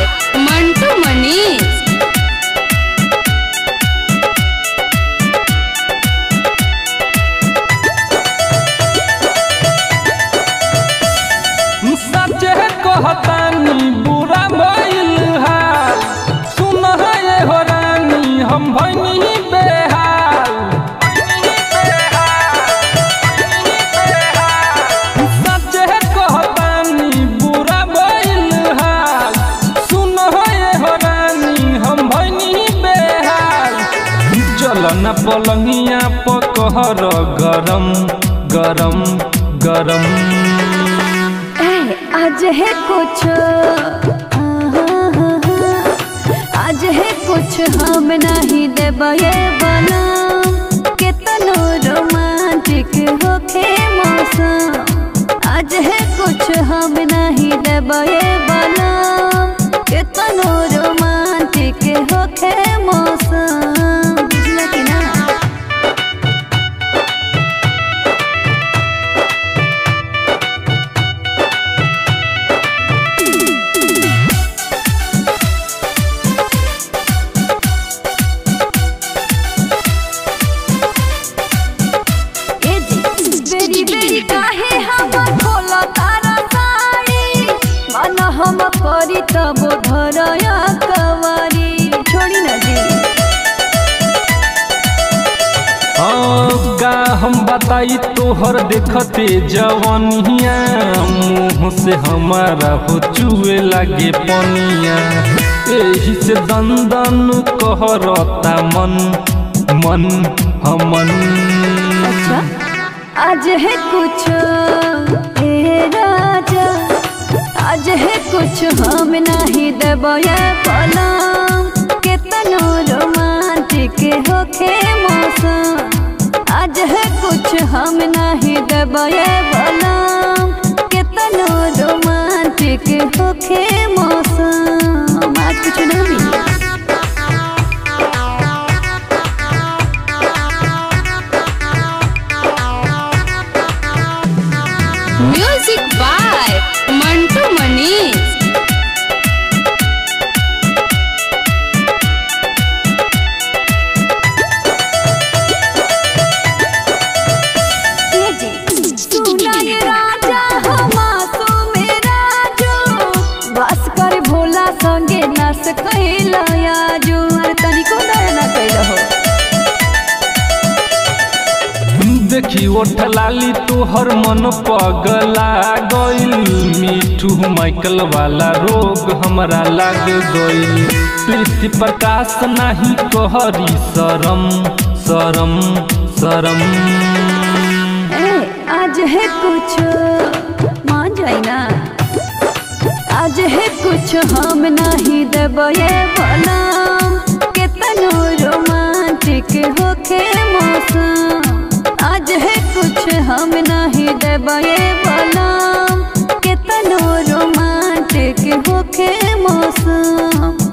मंटू मनीष सचे कहतानी बुरा भइल हाल सुन ये हो रानी हम भइनी बेहाल सचे कहतानी बुरा भइल हाल सुन ये हो रानी हम भइनी बेहाल चलन पलंगिया पकहर गरम गरम गरम ए, आज है कुछ आज है कुछ हम नहीं देबे बना कितनो रोमांटिक होखे मौसम आज है कुछ हम नहीं देबे बना कितनो रोमांटिक होखे मौसम बुझला कि ना ए जी बेरी बेरी काहे हमर खोला तारा साड़ी मन हम करी तब धरया कवारी छोड़ी ना जी हाँ, का हम बताई तोहर देखते जवनिया मुँह से हमारा हो चुए लागे पनिया एही से दन दन कहरता मन मन हमन अच्छा आज है कुछ ए राजा आज है कुछ हम नहीं देबे पलम कितनो रोमांटिक होखे मौसम आज है कुछ हम नहीं देबे पलम कितनो रोमांटिक होखे मौसम आज कुछ नहीं मिली म्यूजिक बाय मंटू मनीष सुनाय राजा हमासो मेरा जो बस कर भोला संगे नस कैला जो अरे तनिको दया ना कैला हो देखी ओठ लाली तोहर मन पगला गइल मिठू माइकल वाला रोग हमरा लाग गइल प्रीति प्रकाश नाही कहरी शरम शरम शरम ए आज है कुछ मान जाई ना आज है कुछ हम नहीं देबे बलम कितनो रोमांटिक होखे मौसम आज है कुछ हम नहीं देबे बलम कितनो रोमांटिक होखे मौसम